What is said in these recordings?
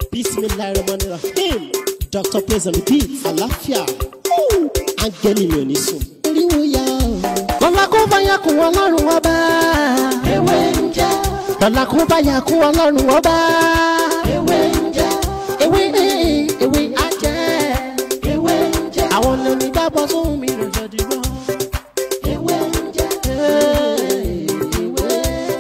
bismillahirrahmanirrahim dr praise and repeat àlàáfíà áńgẹ́lì mi ò ní sùn. oríwo ya o. lọ́la kó bá ya kún ọlọ́run ọba. ewé ń jẹ́. lọ́la kó bá ya kún ọlọ́run ọba. ewé ń jẹ́. ewé ewé á jẹ́. ewé ń jẹ́. àwọn lóní gbàgbọ́ sóhun mi rẹ̀ jọ dìbò. ewé ń jẹ́. ewé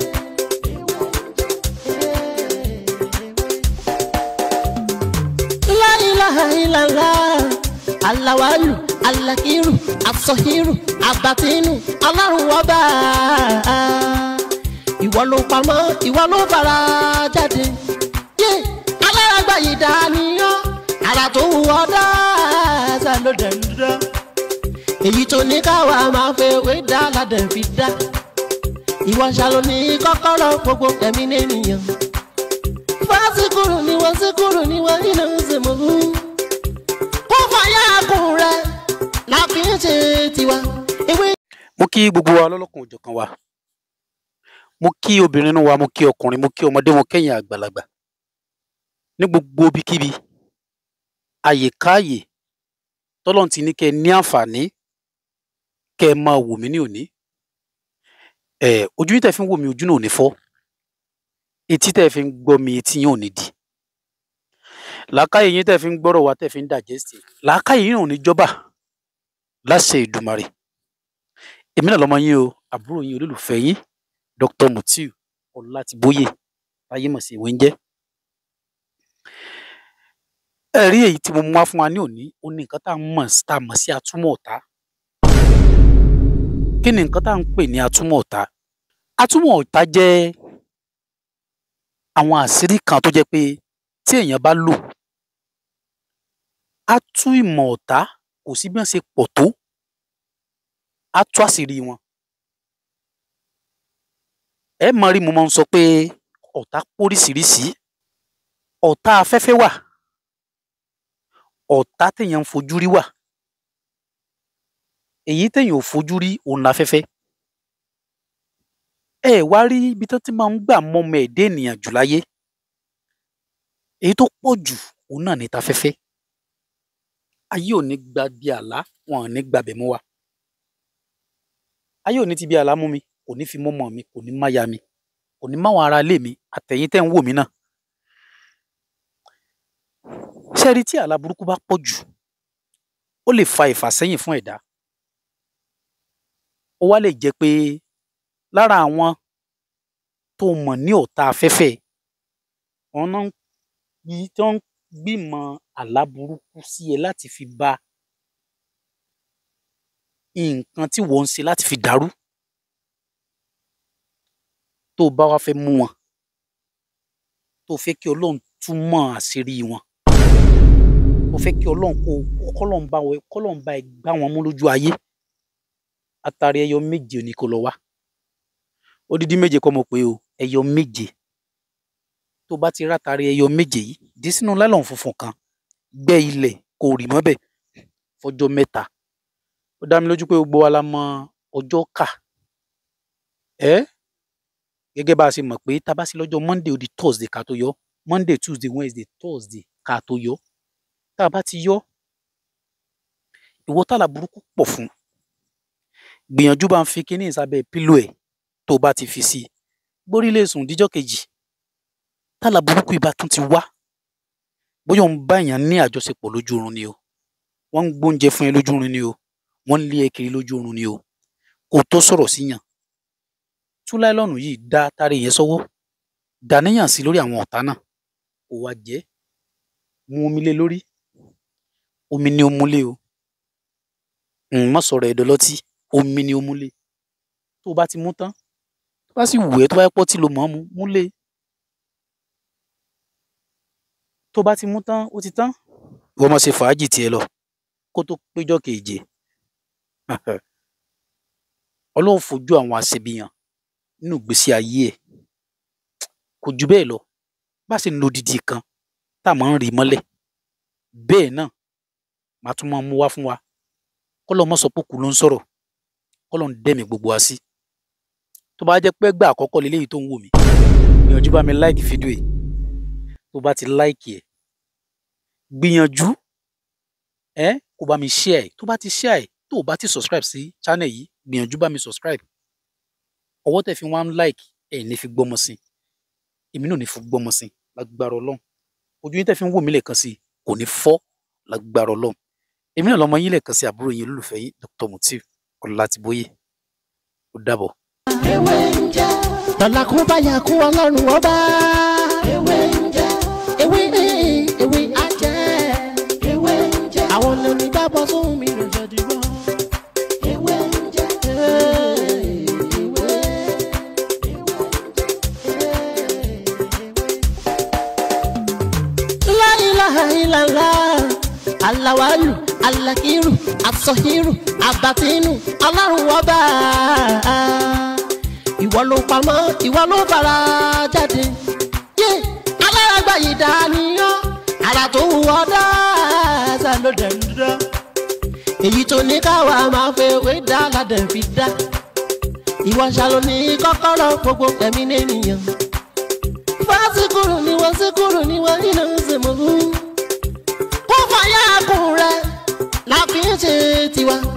La ilaha illallah alawalu alakiru asọhiru abatinu ọlọ́run ọba ìwọ ló pamọ́ ìwọ ló fara jáde yé alárágbá yìí dániyàn ara tó wù ọ́ dáadáa ló dẹ̀ ń dá èyí tó ní káwa máa fẹ́ wé dá ládẹ̀ fi dá ìwọ ṣàlò ní kọ́kọ́rọ́ gbogbo ẹ̀mí nìyẹn fásikúrú ni wọ́n síkúrú ni wọ́n nínú ìsìnkú. kó fàyà kùn rẹ̀ la fi ń ṣe tiwa. ewé mo kí gbogbo wa lọ́lọ́kan òjọ̀kan wa mo kí obìnrin inú wa mo kí ọkùnrin mo kí ọmọdé mo kẹ́yìn àgbàlagbà ní gbogbo ibikíbi àyèkáàyè tọ́lọ́n ti ní kẹ́ ẹ ní àǹfààní kẹ́ ẹ máa wò mí ní òní ẹ ojú yìí tẹ́ fi ń wò mí ojú náà ò ní fọ́ etí tẹ́ fi ń gbọ́ mi etí yín ò ní di làákàyè yín tẹ́ fi ń gbọ́rọ̀ wa tẹ́ fi ń dàjẹ́sì làákàyè yín ò ní jọba láṣẹ Ìdùmarè èmi náà lọmọ yín o àbúrò yín olólùfẹ́ yín Dr. Mutiu Ọlátìbóyè táyé mọ̀ sí ìwé ń jẹ́ ẹ̀rí èyí tí mo mú wá fún wa ní òní ó ní nǹkan tá à ń mọ̀ sí- tá a mọ̀ sí atúmọ̀ ọ̀tá kí ni nǹkan tá à ń pè ní atúmọ̀ ọ̀tá atúmọ̀ ọ̀tá jẹ́ àwọn àṣírí kan tó jẹ́ pé tí èèyàn bá lò á tú ìmọ̀ ọ̀tá kò sí bí wọ́n ṣe pọ̀ tó á tú àṣírí wọn ẹ mọ rí mo máa ń sọ pé ọ̀tá póríṣiríṣi ọ̀tá afẹ́fẹ́ wà ọ̀tá téèyàn ń fojú rí wà èyí téèyàn ò fojú rí òun láfẹ́fẹ́ ẹ wá rí ibi tó ti máa ń gbà mọ́mọ ẹ̀dá ènìyàn jù láyé èyí tó pọ̀ jù òun náà ní tafẹ́fẹ́ ayé ò ní gba bí àlá wọn ò ní gbabẹ̀ mú wa ayé ò ní ti bí àlá mú mi kò ní fi mọ́mọ́ mi kò ní máya mi kò ní máwọn ará ilé mi àtẹ̀yìn tẹ́ ń wò mí náà ṣẹ́rí tí àlá burúkú bá pọ̀ jù ó lè fa ìfàsẹ́yìn fún ẹ̀dá ó wá lè jẹ́ pé lára àwọn tó mọ̀ ní ọ̀tá afẹ́fẹ́ wọn náà ń yí tó ń gbìmọ̀ àlá burúkú sí ẹ láti fi ba nǹkan tí wọ́n ń ṣe láti fi dàrú tó o bá wá fẹ́ mú wọn tó o fẹ́ kí ọlọ́run túmọ̀ àṣírí wọn tó o fẹ́ kí ọlọ́run kó kọ́lọ́run bá wọn kọ́lọ́run bá ẹ gbá wọn mú lójú ayé atari ẹyọ méje ni kó lọ wá odidi méje kọ́ mo pé o ẹyọ méje tó bá ti rátari ẹyọ méje yìí dí sínú lálọ́n funfun kan gbẹ́ ilẹ̀ kó rì mọ́bẹ̀ fọjọ́ mẹ́ta ó dá mi lójú pé gbogbo wa la mọ ọjọ́ kà ẹ́ gẹ́gẹ́ bá a ṣe mọ̀ pé tá a bá sí lọ́jọ́ monday ó di thursday ká tó yọ monday tuesday wednesday thursday ká tó yọ tá a bá ti yọ ìwọ tààlà burúkú pọ̀ fún gbìyànjú bá ń fi kinní ìsábẹ́ pílò ẹ̀ tó bá ti fi sí i gbórí lè sùn díjọ́ kejì tààlà burúkú ibà tún ti wá bóyá òun bá èèyàn ní àjọṣepọ̀ lójú oorun ni o wọ́n ń gbóúnjẹ fún ẹ lójú oorun ni o wọ́n ń lé ẹ kiri lójú oorun ni o kò tó sọ̀rọ̀ síyàn tú láìlọ́ọ̀nù yìí dá tari yẹn sọ́wọ́ dàníyàn sí lórí àwọn ọ̀tá náà kò wá jẹ́ mu omi lé lórí omi ni ó múlé o má sọ̀rọ̀ ẹ̀dọ̀ lọ́tí omi ni ó múlé tó o bá ti mú tán tó bá sì wù ẹ́ tó bá yẹ pọ́ tí lo mọ̀ ọ́n mu múlé tó bá ti mú tán ó ti tán ìwọ máa ṣe fàájì tiẹ̀ lọ kó tó péjọ keje ọlọ́run fojú àwọn àṣebíyàn nínú ìgbésí ayé ẹ̀ kò jù bẹ́ẹ̀ lọ bá ṣe ń lo didi kan tá a máa ń rí mọ́lẹ̀ bẹ́ẹ̀ náà màá tún máa mú wá fún wa kọ́lọ́ mọ́ sọ pé kù ló ń sọ̀rọ̀ kọ́lọ́ ń dẹ́mi gbogbo wa sí tó bá jẹ́ pé gbà àkọ́kọ́ leléyìí tó ń wò mí gbìyànjú bá mi láìkì fídíò yìí tó bá ti láìkì ẹ̀ gbìyànjú ẹ kó bá mi share ẹ tó bá ti share ẹ tó o bá ti subscribe sí channel yìí gbìyànjú bá mi subscribe ọwọ́ tẹ̀ fi wá ń like ẹ̀ ní fi gbọ́mọ sí èmi náà ní fi gbọ́mọ sí lágbára ọlọ́run ojú yín tẹ̀ fi ń wò mí lẹ́ẹ̀kan sí kò ní fọ́ lágbára ọlọ́run èmi náà lọ́mọ yín lẹ́ẹ̀kan sí àbúrò yín olólùfẹ́ yín Dr. Mutiu Ọlátíbóyè ó dàbọ̀. ewé ń jẹ́ lọ́la kún báyà kún ọlọ́run ọba. ewé ń jẹ́ ewé ewé á jẹ́ ewé ń jẹ́ àwọn lóní gbàgbọ́ sóhun mi ló jẹ́ dìbò. ewé ń jẹ́ ewé La ilaha illallah alawalu alakiru asọhiru abatinu ọlọ́run ọba ìwọ ló pamọ́ ìwọ ló fara jáde yé alárágbá yìí dániyàn ara tó wù ọ́ dáadáa ló dẹ̀ ń dá èyí tó ní káwa máa fẹ́ wé dá ládẹ̀ fi dá ìwọ ṣàlò ní kọ́kọ́rọ́ gbogbo ẹ̀mí nìyẹn fásikúrú ni wọ́n síkúrú ni wọ́n nínú ìsìnkú kó fàyà kùn rẹ̀ la fi ń ṣe tiwa